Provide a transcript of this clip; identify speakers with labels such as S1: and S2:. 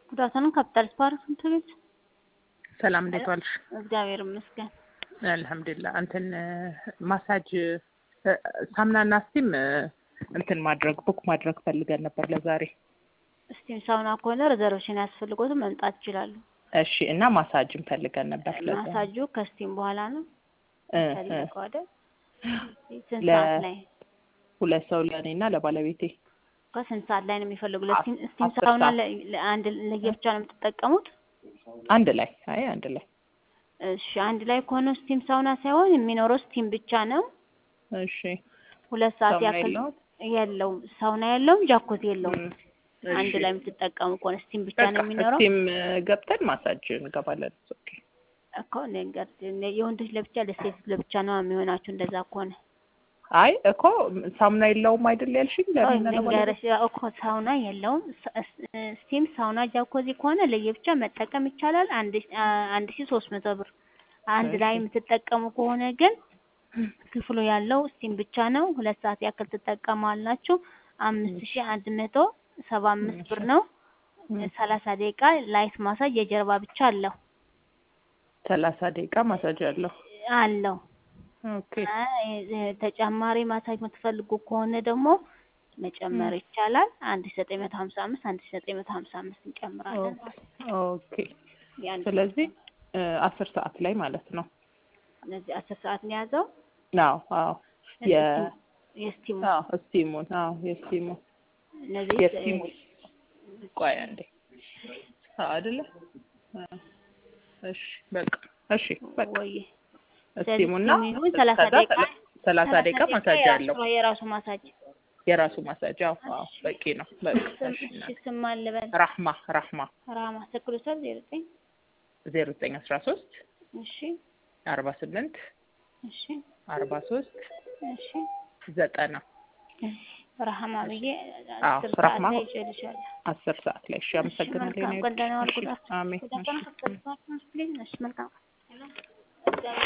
S1: ጉድ አፍተርኑን ካፒታል ስፓርክ ትምህርት ቤት።
S2: ሰላም እንዴት ዋልሽ?
S1: እግዚአብሔር ይመስገን።
S2: አልሐምዱሊላህ። እንትን ማሳጅ ሳምናና ስቲም እንትን ማድረግ ቡክ ማድረግ ፈልገን ነበር ለዛሬ።
S1: ስቲም ሳውና ከሆነ ሪዘርቬሽን ያስፈልጎትም መምጣት ይችላሉ።
S2: እሺ። እና ማሳጅም ፈልገን ነበር ለዛ
S1: ማሳጁ ከስቲም በኋላ ነው
S2: እ
S1: ፈልገው አይደል? ስንት
S2: ለ-
S1: ሰዓት ላይ
S2: ሁለት ሰው ለእኔ እና ለባለቤቴ
S1: ከስንት ሰዓት ላይ ነው የሚፈልጉ?
S2: አስ-
S1: ለስቲም ስቲም
S2: አስር
S1: ሳውና
S2: ሰዓት።
S1: ለ- ለአንድ ለየብቻ ነው የምትጠቀሙት?
S2: አንድ ላይ አይ አንድ ላይ
S1: እሺ አንድ ላይ ከሆነ ስቲም ሳውና ሳይሆን የሚኖረው ስቲም ብቻ ነው።
S2: እሺ።
S1: ሁለት ሰዓት
S2: ሳውና
S1: ያክል
S2: የለውም?
S1: የለውም። ሳውና የለውም፣ ጃኮት የለውም።
S2: እም፣
S1: አንድ
S2: እሺ።
S1: ላይ የምትጠቀሙ ከሆነ ስቲም ብቻ
S2: በቃ
S1: ነው የሚኖረው።
S2: ስቲም ገብተን ማሳጅ እንገባለን። ኦኬ።
S1: እኮ ነገር የወንዶች ለብቻ ለሴት ለብቻ ነው የሚሆናችሁ። እንደዛ ከሆነ
S2: አይ እኮ ሳሙና የለውም አይደል ያልሽኝ?
S1: ቆይ
S2: ለምን ለባለቤቴ?
S1: ልንገርሽ፣ እኮ ሳውና የለውም። ስ- ስ- ስቲም ሳውና ጃኮዚ ከሆነ ለየብቻ መጠቀም ይቻላል። አንድ ሺ- አ- አንድ ሺ ሶስት መቶ ብር። አንድ ላይ
S2: እሺ።
S1: የምትጠቀሙ ከሆነ ግን ክፍሉ ያለው ስቲም ብቻ ነው። ሁለት ሰዓት ያክል ትጠቀማላችሁ። አምስት ሺ አንድ መቶ ሰባ አምስት ብር ነው።
S2: እም፣
S1: ሰላሳ ደቂቃ ላይት ማሳጅ የጀርባ ብቻ አለው
S2: ሰላሳ ደቂቃ ማሳጅ አለው።
S1: አለው።
S2: ኦኬ።
S1: አይ፣ እ- ተጨማሪ ማሳጅ የምትፈልጉ ከሆነ ደግሞ መጨመር ይቻላል። አንድ ሺ ዘጠኝ መቶ ሀምሳ አምስት አንድ ሺ ዘጠኝ መቶ ሀምሳ አምስት እንጨምራለን።
S2: ኦኬ።
S1: የአንድ
S2: ስለዚህ እ፣ አስር ሰዓት ላይ ማለት ነው።
S1: እነዚህ አስር ሰዓት ነው የያዘው።
S2: አዎ አዎ የ
S1: የስቲሙ
S2: አዎ ስቲሙን አዎ የስቲሙን
S1: እነዚህ
S2: የስቲሙን ቆይ አንዴ አዎ አይደለ አ፣ እሺ በቃ እሺ በቃ
S1: ወይ
S2: ስቲሙና
S1: ስቲሙ ሰላሳ
S2: ከዛ
S1: ደቂቃ
S2: ሰላ- ሰላሳ ደቂቃ ማሳጅ አለው
S1: የራሱ- የራሱ ማሳጅ
S2: የራሱ ማሳጅ አዎ አዎ በቂ ነው በቃ
S1: ስም-
S2: እሺ
S1: እሺ
S2: እናቴ።
S1: ስም አልበል
S2: ራህማ ራህማ
S1: ራማ ስክሩሰር ዜሮ ዘጠኝ
S2: ዜሮ ዘጠኝ አስራ ሶስት
S1: እሺ
S2: አርባ ስምንት
S1: እሺ
S2: አርባ ሶስት
S1: እሺ
S2: ዘጠና
S1: ረሃማ ብዬ
S2: አዎ፣
S1: አስር ሰዓት
S2: ረሃማ።
S1: ላይ ይዤልሻለሁ።
S2: አስር ሰዓት ላይ እሺ አመሰግናለሁ
S1: መልካም
S2: የኔ
S1: ቀን፣ ደህና ዋል።
S2: እሺ
S1: ጉዳት
S2: አሜን
S1: ጉዳት
S2: እሺ
S1: ነው። መልካም